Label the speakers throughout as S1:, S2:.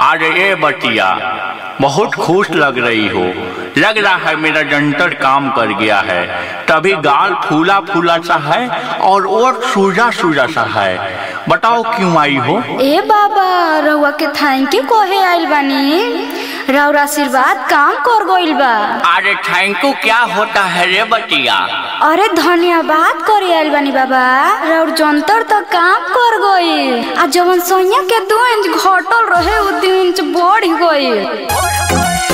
S1: अरे ए बटिया बहुत खुश लग रही हो लग रहा है मेरा जंतर काम कर गया है तभी गाल फूला फूला सा है और ओठ सूजा सूजा सा है बताओ क्यों आई हो
S2: ए बाबा रउआ के थैंक यू कहे आइल बानी रउर आशीर्वाद काम कर गइल बा
S1: अरे थैंक यू क्या होता है रे बटिया
S2: अरे धन्यवाद करे आइल बानी बाबा रउर जंतर तो काम कर गइल आ जवन सोनिया के दो इंच घटल रहे उ दो इंच बढ़ गइल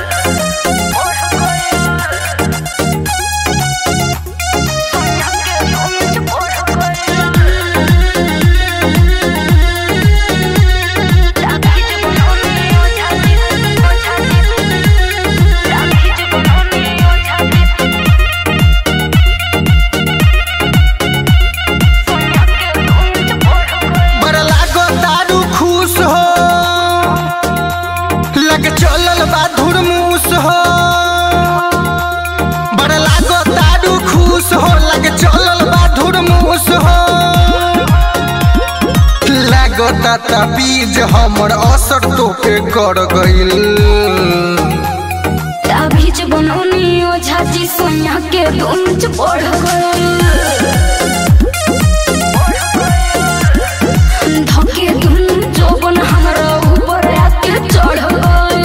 S3: बड़ा लागो दारू खुश हो लग चलल बा धुरमुस हो बड़ा लागो दारू खुश हो लग चलल बा धुरमुस हो लागता ता बीज हमर असर तोके कर गइल
S2: अभी जे बनौनी ओझा जी सोनिया के दो इंच बढ़ गइल धके दुनु जोबन हमरा ऊपर आके चढ़ गइल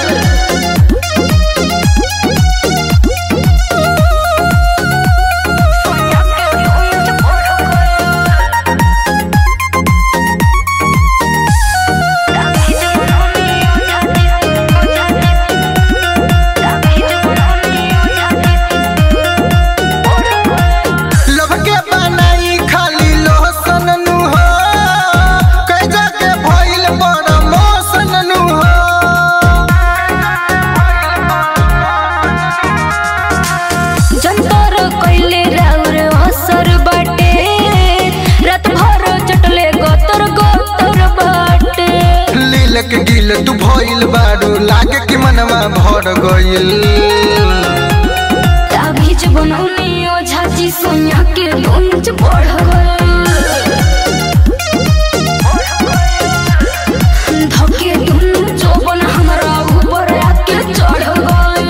S3: लब के बनाई खाली लोहसन नु हो कई जगह भइल बड़ा मौसन नु हो
S2: जंतर कइले राउर असर बाटे रात भर चटले गतर गतर बाटे
S3: लील के गिल तू भइल बारू लागे कि मनवा भर गइल
S2: अभी जे बनौनी ओझा जी सोनिया के दो इंच बढ़ गइल धके दुनु जोबन हमरा ऊपर आके चढ़ गइल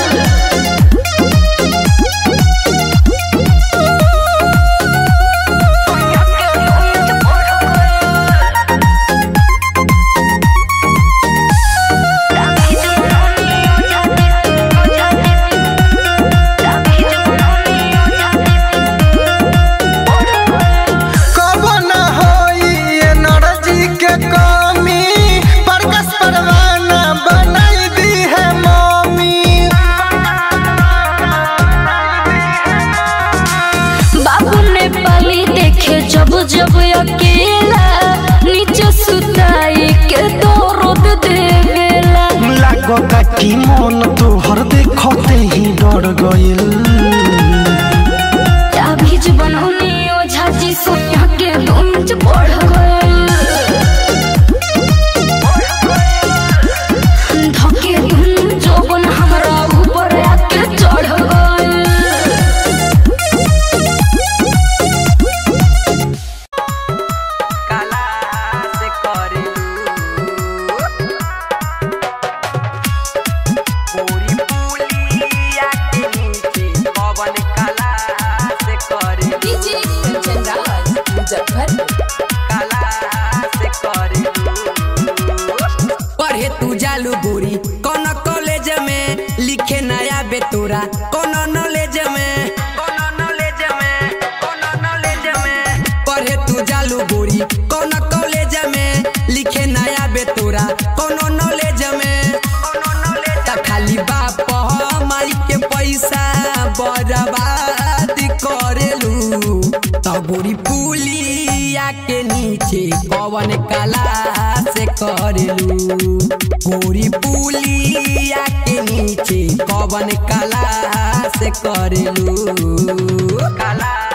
S3: कब न होई एनर्जी के कमी प्रकाश परवाना बनाई दी है मम्मी
S2: बाबू ने पाली देखे जब जब अकेला नीचे सुताई के तो रोद देवेला
S3: लागता कि मन तोहर देखते ही डर गइल
S2: अभी जे बनौनी ओझा जी सोनिया के दो इंच बढ़ गइल धके दुनु जोबन हमरा ऊपर आके चढ़ गइल
S4: काला से करेलू पूरी पुलिया के नीचे पवन काला से करेलू काला से करेलू पढ़े तू जालू गोरी कौन कॉलेज में लिखे नया बेतोरा कौन नॉलेज में कौन नॉलेज में कौन नॉलेज में पढ़े तू जालू गोरी कौन कॉलेज में लिखे नया बेतोरा कौन नॉलेज में कौन नॉलेज त खाली बाप हमारी के पैसा बर्बाद करेलू त गोरी पुलिया के नीचे कवन कला से करेलू गोरी पुलिया के नीचे कवन कला से करेलू कला